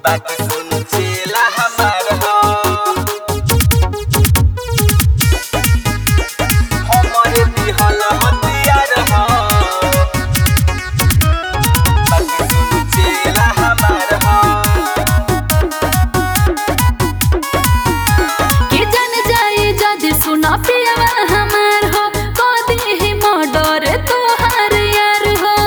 बाकी सुन चेला हमार हो हमरे दिहल हथियार हो बाकी सुन चेला हमार हो के जन जाई जदि सुना पियवा हमार हो कदी ही मर्डर तोहार यार हो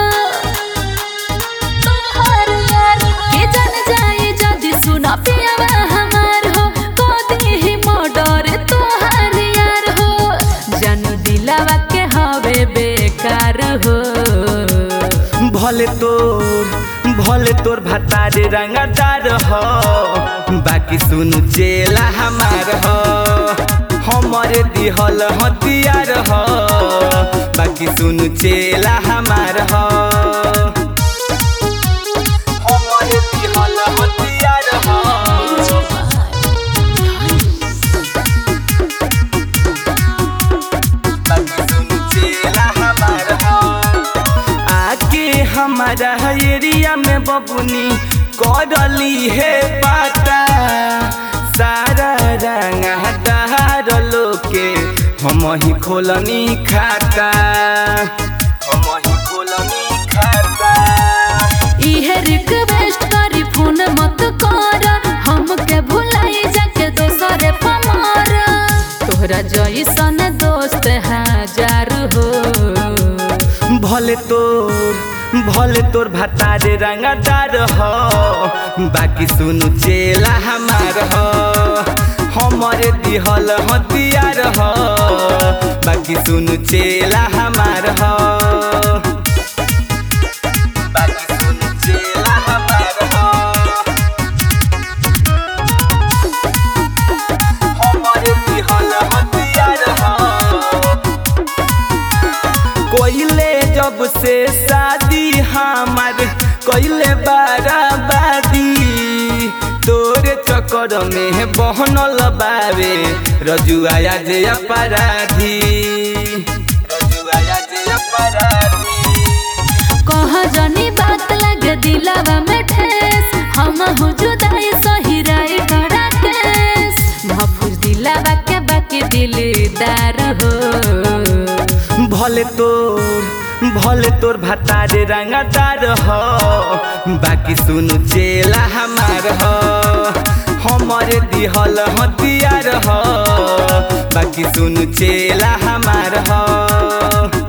तोहार यार हो। के जन जाई जदि सुना पियवा हमार हो कदी ही मर्डर तोहार यार हो जानू दिलावा के हवे बेकार हो भले तोर भले तोर भतारे रंगदार हो बाकी सुन चेला हमार हो हमरे दिहल हथियार हो बाकी सुन चेला हमार हो हमरे दिहल हथियार हो बाकी सुन चेला हमार हो आके हमारा एरिया में बबुनी करली है पाता सारा रंग हटार लोके हम ही खोलनी खाता हम ही खोलनी खाता इहे रिक्वेस्ट करी फोन मत कर हमके भुलाई जाके दोसरे पमार तोहरा जैसन दोस्त हजार हो भले तोर भले तोर भतारे रंगदार हो बाकी सुनु चेला हमार हो हमरे दिहल हथियार हो बाकी सुनु चेला हमार हो बाकी सुनु चेला हमार हो हमरे दिहल हथियार हो कोइले जब से शादी हमार कोइले बाराबादी तोरे चक्कर में बहनल बावे रजुआया जे अपराधी रजुआया जे अपराधी कह जनी बात लगे दिलावा में ठेस हम हो जुदाई सही राय करा केस महफूज दिलावा के बाकी दिलदार हो भले तोर भले तोर भतारे रंगदार हो बाकी सुनु चेला हमार हो हमरे दिहल हथियार हो बाकी सुनु चेला हमार हो